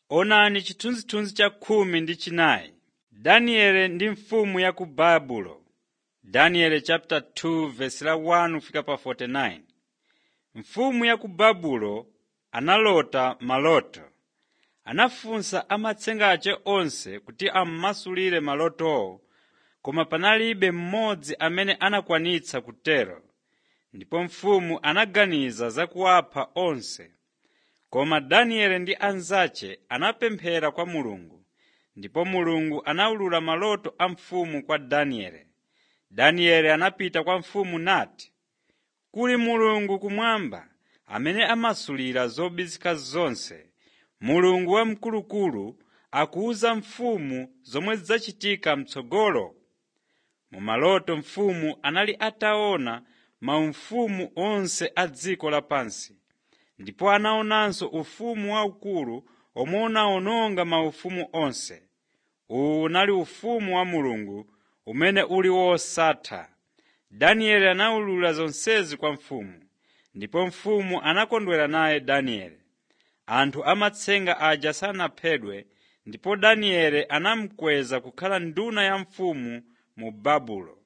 Onani chithunzithunzi cha khumi ndi chinayi. Danieli ndi mfumu ya ku Babulo. Daniel chapter 2 verse la 1 kufika pa 49. Mfumu ya ku Babulo analota maloto. Anafunsa amatsenga ace onse kuti ammasulire malotowo, koma panalibe mmodzi amene anakwanitsa kutero. Ndipo mfumu anaganiza za kuwapha onse. Koma Danieli ndi anzace anapemphera kwa Mulungu, ndipo Mulungu anawulula maloto a mfumu kwa Danieli. Danieli anapita kwa mfumu nati, “Kuli Mulungu kumwamba amene amasulira zobisika zonse. Mulungu wamkulukulu akuwuza mfumu zomwe zidzachitika m'tsogolo.” Mu maloto mfumu anali ataona maufumu onse a dziko lapansi, ndipo anaonanso ufumu waukulu omwe unawononga maufumu onse. Uwu unali ufumu wa Mulungu umene uli wosatha. Danieli anawulula zonsezi kwa mfumu, ndipo mfumu anakondwera naye Danieli. Anthu amatsenga aja sanaphedwe, ndipo Danieli anamukweza kukhala nduna ya mfumu mu Babulo.